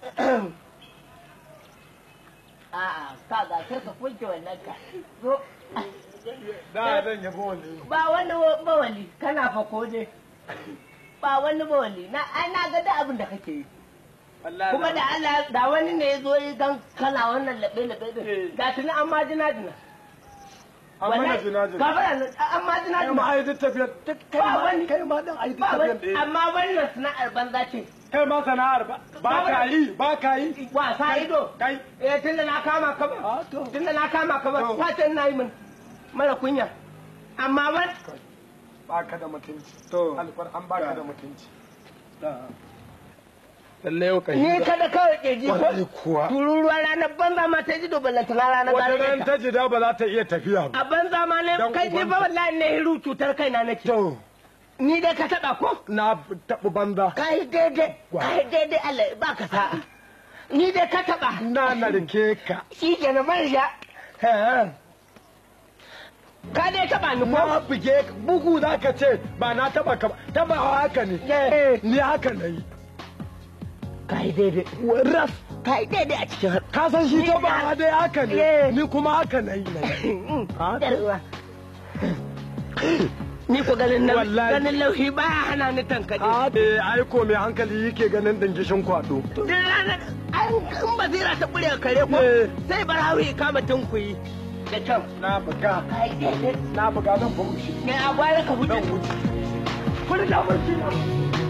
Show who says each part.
Speaker 1: A'a, ka ga sai ka kunce wannan ka. Zo.
Speaker 2: Da zan yabo wani.
Speaker 1: Ba wani bawali, kana fa ko dai. Ba wani bawali, na ai na ga da abin da kake yi. Kuma da Allah da wani ne ya zo yi gan kana wannan labe labe din. Da tuni an ma jina jina.
Speaker 2: An mana jina jina.
Speaker 1: Gafara nan an ma jina
Speaker 2: Kai ma
Speaker 1: jina.
Speaker 2: ai duk tafiyar duk kai
Speaker 1: Ba
Speaker 2: ma
Speaker 1: wani-
Speaker 2: kai ma dan ai duk
Speaker 1: Ba
Speaker 2: tafiyar
Speaker 1: wani,
Speaker 2: ɗaya.
Speaker 1: amma wannan sana'ar banza ce.
Speaker 2: Kai ma sana'ar ba ba ka yi ba ka yi.
Speaker 1: Wasa ido.
Speaker 2: Kai.
Speaker 1: Eh tunda na kama ka ba.
Speaker 2: A to.
Speaker 1: Tunda na kama ka ba,
Speaker 2: To.
Speaker 1: fatan na yi min. Mara kunya. Amma wani
Speaker 2: Ba ka da mutunci. To. Alfar an ba ka da mutunci. Lalle yau kai.
Speaker 1: Ni kada kawai ke ji
Speaker 2: Wallahi
Speaker 1: ko
Speaker 2: kuwa.
Speaker 1: tururuwa ranar banza ma ta ji dobalanta na ranar
Speaker 2: Wata ran
Speaker 1: gare
Speaker 2: ta jida ba za ta iya tafiya ba.
Speaker 1: A banza ma ne
Speaker 2: Dan
Speaker 1: kai ni ba
Speaker 2: ubanta.
Speaker 1: wallahi ne hiru cutar kaina nake.
Speaker 2: To.
Speaker 1: Ni dai ka taba ko?
Speaker 2: Na taɓa banza.
Speaker 1: Kai daidai, kai daidai Allah ba ka sa'a. Ni dai ka taba.
Speaker 2: Na narke ka.
Speaker 1: Shi ke na man sha. Ka dai taba ni
Speaker 2: Na
Speaker 1: ko?
Speaker 2: buge ka. bugu za ka ce ba na taɓa ka ba. Taɓawa haka ne.
Speaker 1: Eh.
Speaker 2: Ni haka na yi.
Speaker 1: Kai daidai.
Speaker 2: Ras.
Speaker 1: Kai daidai a cikin
Speaker 2: Ka san shi
Speaker 1: Ni
Speaker 2: taɓawa dai haka
Speaker 1: Eh.
Speaker 2: ne. Ni kuma haka na yi. na yi. Ha?
Speaker 1: da ruwa. Ni ko ganin nan
Speaker 2: Wallahi.
Speaker 1: ganin lauhi ba hana ni tankaɗe.
Speaker 2: A eh, ai ko mai hankali yake ganin dingishin kwado.
Speaker 1: Duk ranar an in basira ta ƙure kare ko
Speaker 2: Eh.
Speaker 1: sai barawi ya kama tunkuyi da kyau.
Speaker 2: Na buga.
Speaker 1: Kai daidai.
Speaker 2: Na buga zan bugu shi.
Speaker 1: Me a gwara ka
Speaker 2: Zan
Speaker 1: hudu.
Speaker 2: wuce.
Speaker 1: Kuri da barci na.